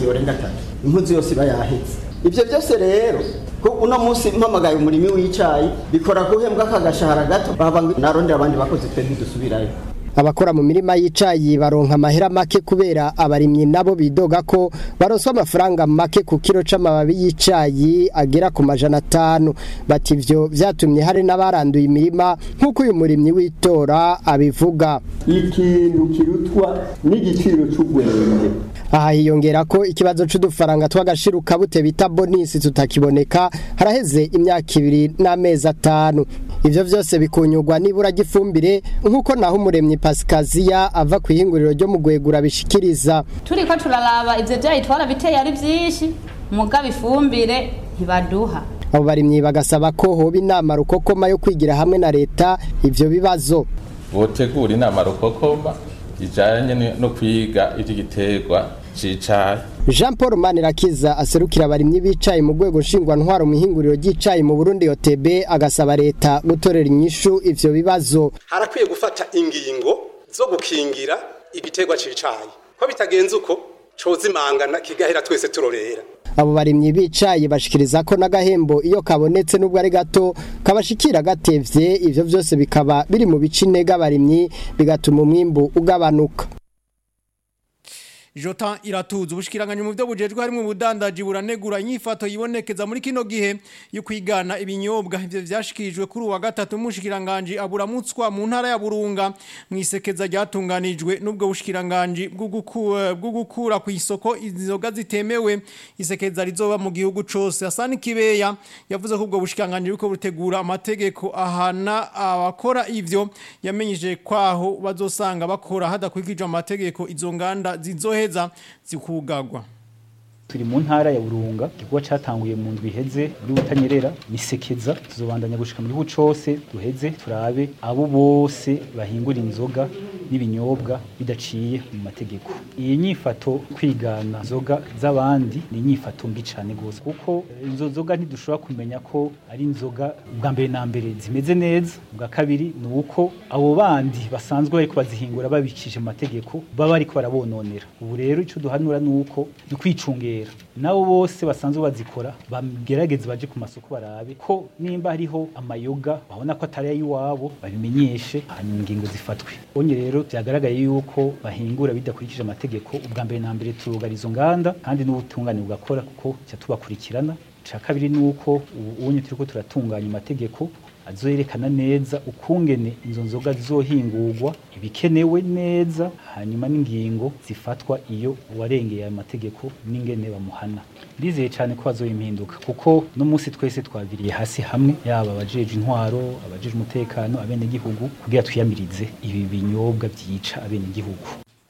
amezi yorenga atatu impuzu yose iba yahetse ibyo byose rero ko uno munsi mpamagaye umurimi w'icayi bikora guhembwa akagashahara gato baba narondera abandi bakozi twe ntidusubirayo abakora mu mirima y'icayi baronka amahera make kubera abarimyi nabo bidoga ko baronswa amafaranga make ku kiro c'amababi y'icayi agera ku majana atanu bati ivyo vyatumye hari n'abaranduye imirima nk'uko uyu murimyi w'itora abivuga ikintu kirutwa n'igiciro c'ubwenge aha hiyongera ko ikibazo c'udufaranga tw'agashiruka bute bita bonisi tutakiboneka haraheze imyaka ibiri n'amezi atanu ivyo vyose bikunyurwa n'ibura ry'ifumbire nk'uko naho umuremyi pasikaziya ava ku ihinguriro ryo mu gwegura bishikiriza turiko turaraba ivyo vyayi twarabiteye ari vyinshi mugabo ifumbire ntibaduha abo barimyi bagasaba ko hoba inama rukokoma yo kwigira hamwe na leta ivyo bibazo botegura inama rukokoma ijanye no kwiga ivy'igiterwa cicayi Jean Paul Manirakiza aserukira abarimyi bicaye mu rwego nshingwantwaro mu ihinguriro ry'icayi mu Burundi OTB agasaba leta gutorera inyishu ivyo bibazo harakwiye gufata ingingo zo gukingira igiterwa cicayi ko bitagenze uko cozimangana kigahera twese turorera abo barimyi bicaye bashikiriza ko n'agahembo iyo kabonetse nubwo ari gato kabashikira gatevye ivyo vyose bikaba biri mu bice intege abarimyi bigatuma umwimbu ugabanuka Jota iratuza ubushikiranganje mu byo bujejwe harimo ubudandaji buranegura inyifato yibonekeza muri kino gihe yo kwigana ibinyobwa ivyo vyashikirijwe kuri uwa gatatu mushikiranganje aburamutswa mu ntara ya Burunga mwisekeza ryatunganijwe nubwo bushikiranganje bwo gukura ku isoko inzoga zitemewe isekeza rizoba mu gihugu cose Hasani Kibeya yavuze ko ubwo bushikiranganje buko butegura amategeko ahana abakora ivyo yamenyije kwaho bazosanga bakora hadakurikije amategeko izo nganda zizohe heza zikugagwa turi mu ntara ya burunga igikorwa cyatanguye mu ndwi iheze muri butanyerera nisekeza tuzobandanya gushika mu gihugu cose duheze turabe abo bose bahingura inzoga n'ibinyobwa bidaciye mu mategeko iyi nyifato kwigana inzoga z'abandi ni inyifato mbi cyane gose kuko izo nzoga ntidushobora kumenya ko ari inzoga bwa mbere na mbere zimeze neza bwa kabiri ni uko abo bandi basanzwe bariko bazihingura babikije mu mategeko baba bariko barabononera ubu rero ico duhanura ni uko ni kwicungera nabo bose basanzwe bazikora bagerageze baje ku masoko barabe ko nimba hariho amayoga babona ko atari ay'iwabo babimenyeshe hanyuma ingingo zifatwe onye rero byagaragaye yuko bahingura bidakurikije amategeko ubwa mbere na mbere turugara izo nganda kandi n'ubutungane bugakora kuko tubakurikirana icya kabiri ni uko ubu unye turiko turatunganya amategeko azoyerekana neza ukungene izo nzoga zizohingurwa ibikenewe neza hanyuma n'ingingo zifatwa iyo uwarengeye aya mategeko n'ingene bamuhana ndizeye cyane ko hazoba impinduka kuko no munsi twese twaviriye hasi hamwe yaba abajeje intwaro abajeje umutekano abenegihugu kugira twiyamirize ibi binyobwa byica abenegihugu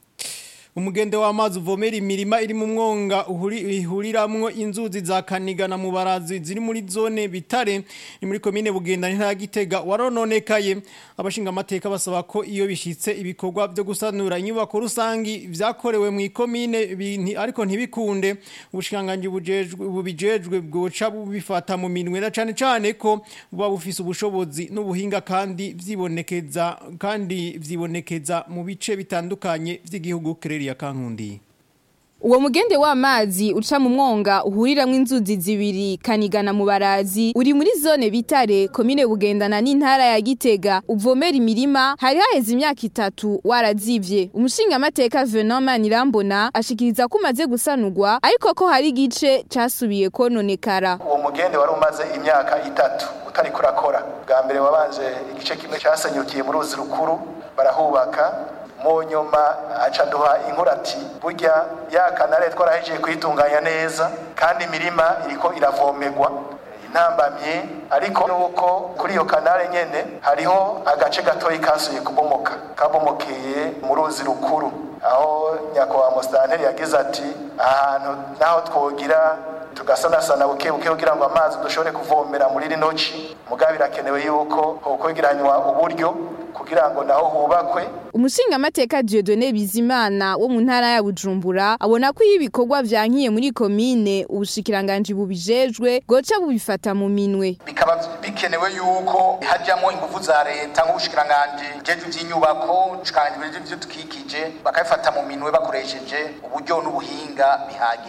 umugende w'amazi uvomera imirima iri mu mwonga ihuriramwo inzuzi za kaniga na mubarazi ziri muri zone bitare ni muri komine bugenda ntara gitega warononekaye abashinga amateka basaba ko iyo bishitse ibikorwa byo gusanura inyubako rusangi vyakorewe mu ikomine ariko ntibikunde ubushinganganje bujejwe bubijejwe bwoca bubifata mu minwe na cane cane ko buba bufise ubushobozi n'ubuhinga kandi vyibonekeza kandi vyibonekeza mu bice bitandukanye vy'igihugu kireri ya kankundi Uwo mugende w'amazi uca mu mwonga uhuriramwo inzuzi zibiri kanigana mu barazi uri muri zone bitare komine bugendana n'intara ya Gitega uvomera imirima hari haheze imyaka itatu warazivye umushinga amateka Venant Manirambona ashikiriza ko umaze gusanurwa ariko ko hari igice casubiye kononekara uwo mugende wari umaze imyaka itatu utari kurakora bwa mbere wabanje igice kimwe cyasenyukiye mu ruzi rukuru barahubaka mu nyuma aca duha inkurati burya ya kanare twarahejeje kuyitunganya neza kandi imirima iriko iravomerwa intambamye ariko nuko kuri iyo kanare nyene hariho agace gatoyi kasuye kubomoka kabomokeye mu ruzi rukuru aho nyakubahwa musitanteri yagize ati ahantu naho twogira tugasanasana buke buke kugira ngo amazi dushobore kuvomera muri rino ci mugabo birakenewe yuko hokwegeranywa uburyo kugira ngo naho hubakwe umushinga amateka Dieudonné Bizimana wo mu ntara ya Bujumbura abona ko iyo ibikorwa vyankiye muri komine ubushikiranganje bubijejwe goca bubifata mu minwe bikaba bikenewe yuko hajyamo ingufu za leta nk'ubushikiranganje jeje by'inyubako ubushikiranganje bw'ibyo tukikije bakabifata mu minwe bakoresheje uburyo n'ubuhinga bihagije